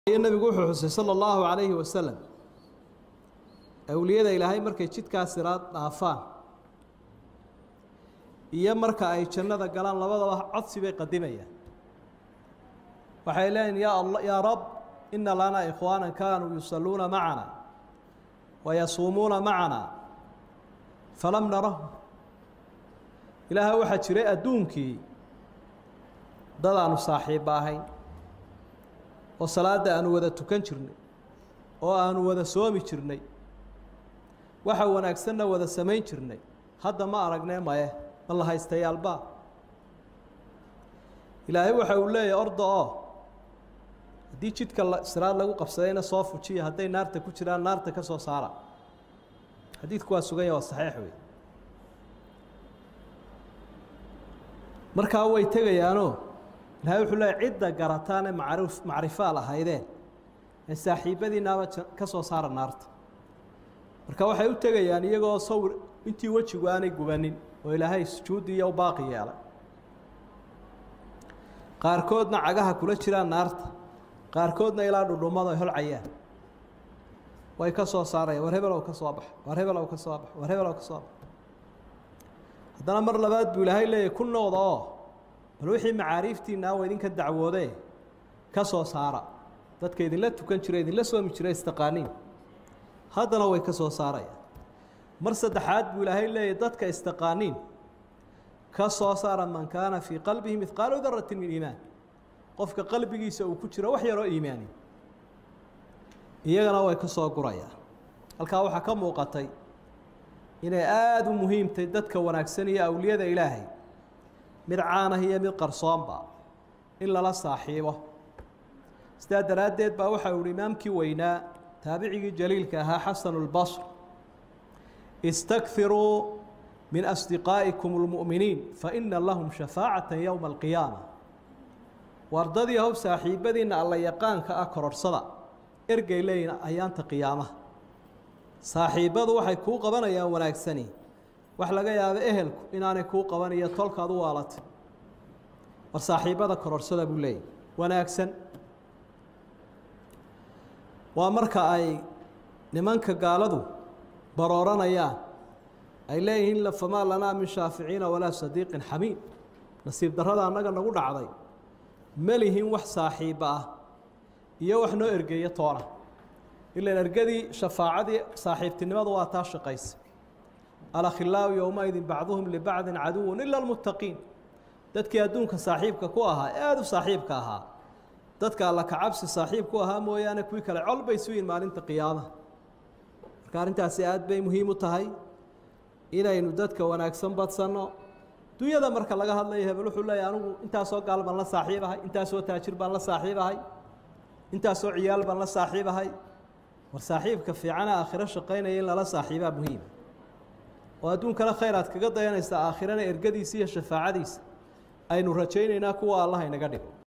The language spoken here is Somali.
nabigu wuxuu xusay sala allahu calayhi wasalam awliyada ilaahay markay jidkaa siraad dhaafaan iyo marka ay jannada galaan labadaba codsi bay qadimayaan waxay leeyihin ya alla yaa rab ina lanaa ikhwaana kaanuu yusalluuna macana wayasuumuuna macana falam narahum ilaaha waxaa jiray adduunkii dad aanu saaxiibba ahayn oo salaadda aanu wada tukan jirnay oo aanu wada soomi jirnay waxa wanaagsanna wada samayn jirnay hadda ma aragnee maye ma la haystayaalbaa ilaahay waxa uu leeyahy orda oo haddii jidka siraad lagu qabsadayna soo fujiya hadday naarta ku jiraan naarta ka soo saara xadiidku waa suganya waa saxiix wey markaa way tegayaanoo ilahay wuxuu leeyahy cidda garataane macrif macrifaal ahaydeen ee saaxiibadiinaaba ka soo saara naarta marka waxay u tegayaan iyagoo sawir intii wejigu aanay gubanin oo ilaahay sujuudi iyo u baaqi yeelay qaarkoodna cagaha kula jiraan naarta qaarkoodna ilaa dhudhummada ay holcayaan way ka soo saarayaan war hebelow ka soo bax war hebelow ka soo bax war hebelow ka soo bax haddana mar labaad buu ilaahay leeyahy ku noqda oo bal wixii macaariiftiinaa waa idinka dacwoodee ka soo saara dadka idinla tukan jira idinla soomi jira istaqaaniin haddana way ka soo saarayaan mar saddexaad buu ilaahay leeyahy dadka istaqaaniin ka soo saara man kaana fii qalbihi midqaalu daratin min iimaan qofka qalbigiisa uu ku jiro wax yaroo iimaani iyagana way ka soo gurayaan halkaa waxaa ka muuqatay inay aada u muhiimtay dadka wanaagsan iyo awliyada ilaahay mid caanah iyo mid qarsoonba in lala saaxiibo sidaa daraaddeed baa waxa uu imaamkii weynaa taabicigii jaliilka ahaa xasanu اlbasr istakiruu min asdiqaa'ikum اlmu'miniin faina lahum shafaacata yowma alqiyaama wardadii how saaxiibadiinna alla yaqaanka ah kororhsada ergay leeyihin ayaanta qiyaamaha saaxiibbadu waxay kuu qabanayaan wanaagsani wax laga yaabo ehelku inaanay kuu qaban iyo tolkaad u waalatay war saaxiibbada kororhsada buu leeyahy wanaagsan waa marka ay nimanka gaaladu barooranayaan ay leeyihiin famaa lanaa min shaaficiina walaa sadiiqin xamiim nasiib darrada annaga nagu dhacday ma lihin wax saaxiibba ah iyo wax noo ergeeya toona ilan ergadii shafaacadii saaxiibtinimadu waa taa shaqaysa alakhilaau yowmaidin bacduhum libacdin caduwun ila almuttaqiin dadkii adduunka saaxiibka ku ahaa aada u saaxiibka ahaa dadka alla kacabsi saaxiib ku ahaa mooyaane kuwii kale col bay suyin maalinta qiyaamaha marka arrintaasi aad bay muhiim u tahay inaynu dadka wanaagsan badsanno dunyada marka laga hadlayo hebel wuxuu leeyahy anigu intaasoo gaal baan la saaxiibahay intaasoo taajir baan la saaxiibahay intaasoo ciyaal baan la saaxiibahay war saaxiibka fiicana aakhiro shaqaynaya in lala saaxiibaa muhiima oo adduunkana khayr aad kaga dayanaysa aakhirana ergadiisa iyo shafaacadiisa aynu rajaynaynaa kuwa allah inaga dhigo